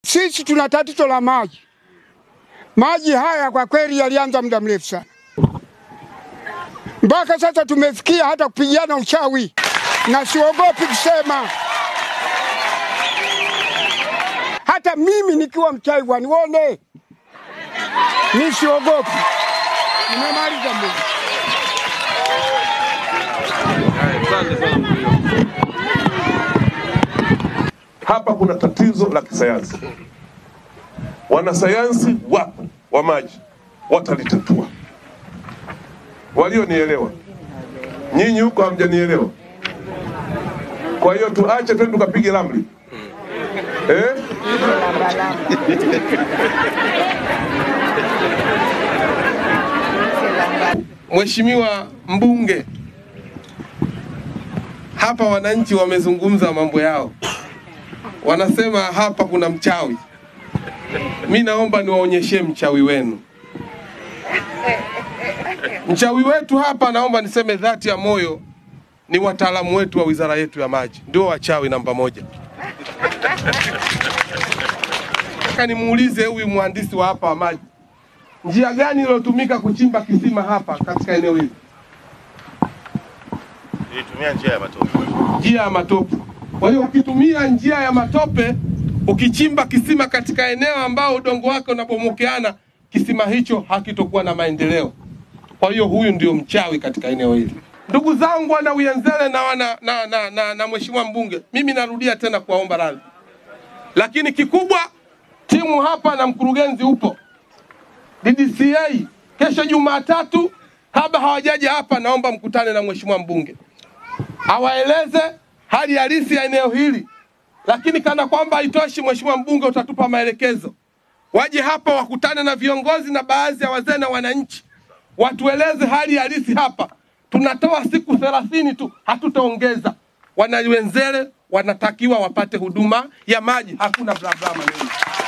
Sisi tuna tatizo la maji. Maji haya kwa kweli yalianza muda mrefu sana, mpaka sasa tumefikia hata kupigana uchawi, na siogopi kusema hata mimi nikiwa mchawi wanione, mi siogopi. Nimemaliza Mungu. Hapa kuna tatizo la kisayansi. Wanasayansi wapo wa maji watalitatua. Walionielewa, nyinyi huko hamjanielewa. Kwa hiyo tuache twende tukapige ramli eh? Mheshimiwa mbunge, hapa wananchi wamezungumza mambo yao, wanasema hapa kuna mchawi. Mi naomba niwaonyeshe mchawi wenu. Mchawi wetu hapa, naomba niseme dhati ya moyo, ni wataalamu wetu wa wizara yetu ya maji, ndio wachawi namba moja. Nataka nimuulize huyu mhandisi wa hapa wa maji, njia gani iliyotumika kuchimba kisima hapa katika eneo hili? Nilitumia njia ya matope. njia ya matope. Kwa hiyo ukitumia njia ya matope, ukichimba kisima katika eneo ambao udongo wake unabomokeana, kisima hicho hakitokuwa na maendeleo. Kwa hiyo huyu ndio mchawi katika eneo hili. Ndugu zangu wana Uyenzele na, wana, na, na, na, na mheshimiwa mbunge, mimi narudia tena kuwaomba radhi, lakini kikubwa timu hapa na mkurugenzi upo DDCA kesho Jumatatu, kabla hawajaja hapa, naomba mkutane na mheshimiwa mbunge awaeleze hali halisi ya eneo hili, lakini kana kwamba haitoshi, mheshimiwa mbunge, utatupa maelekezo, waje hapa wakutane na viongozi na baadhi ya wazee na wananchi, watueleze hali halisi hapa. Tunatoa siku thelathini tu, hatutaongeza. Wanawenzele wanatakiwa wapate huduma ya maji, hakuna bla bla maneno.